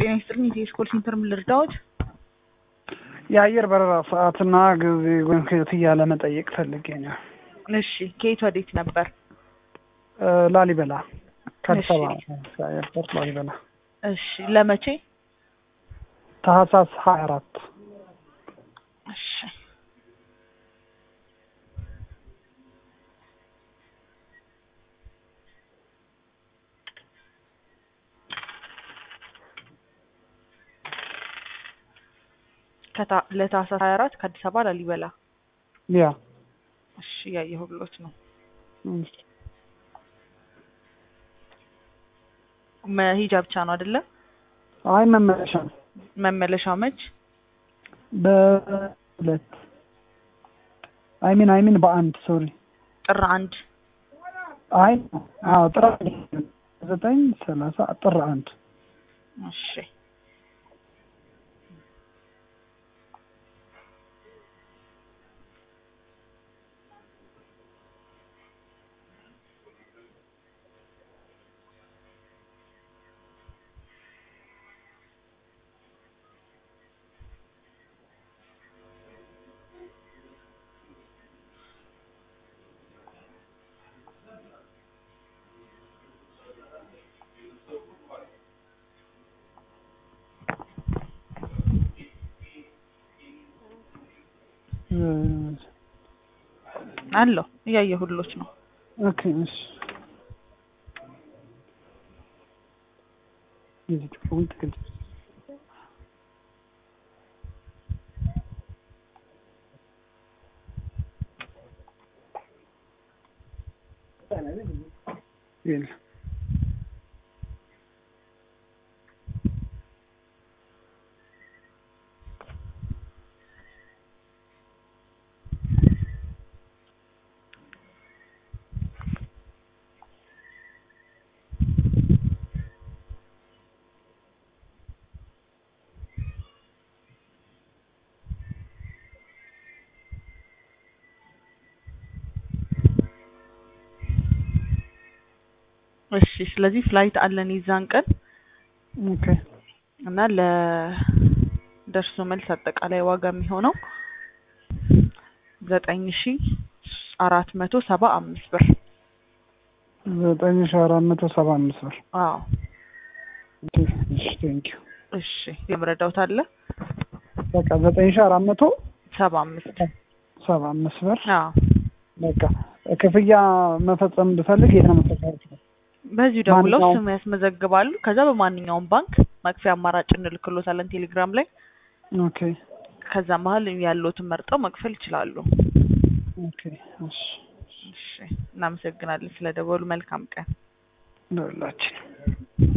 ጤና ይስጥልኝ። የኢትዮ ስኮል ሴንተር ምን ልርዳዎት? የአየር በረራ ሰዓትና ጊዜ ወይም ክፍያ ለመጠየቅ ፈልጌ ነው። እሺ ከየት ወዴት ነበር? እ ላሊበላ ከአዲስ እሺ። አበባ ኤርፖርት ላሊበላ እሺ ለመቼ? ታህሳስ ሀያ አራት እሺ ከታ- ለታህሳስ 24 ከአዲስ አበባ ላሊበላ። ያ እሺ ያየሁሎት ነው። እሺ። መሄጃ ብቻ ነው አይደለ? አይ መመለሻ ነው። መመለሻው መች? በሁለት አይሚን አይሚን በአንድ ሶሪ ጥር አንድ አይ አዎ ጥር አንድ ዘጠኝ ሰላሳ ጥር አንድ እሺ አለው እያየሁሎት ነው። ኦኬ እሺ የዚህ ጥቅሙን ትክክል የለም እሺ ስለዚህ ፍላይት አለን የዛን ቀን ኦኬ እና ለደርሶ መልስ አጠቃላይ ዋጋ የሚሆነው ዘጠኝ ሺ አራት መቶ ሰባ አምስት ብር። ዘጠኝ ሺህ አራት መቶ ሰባ አምስት ብር አዎ ኦኬ እሺ ቴንኪው እሺ የምረዳውት አለ በቃ ዘጠኝ ሺህ አራት መቶ ሰባ አምስት ሰባ አምስት ብር አዎ በቃ ክፍያ መፈጸም ብፈልግ የት ነው መፈጸም በዚሁ ደውለው ማንኛውም- ስም ያስመዘግባሉ። ከዛ በማንኛውም ባንክ መክፈያ አማራጭ እንልክሎታለን ቴሌግራም ላይ። ኦኬ ከዛ መሀል ያለዎትን መርጠው መክፈል ይችላሉ። ኦኬ እሺ እሺ እናመሰግናለን ስለደወሉ። መልካም ቀን። ለሁላችን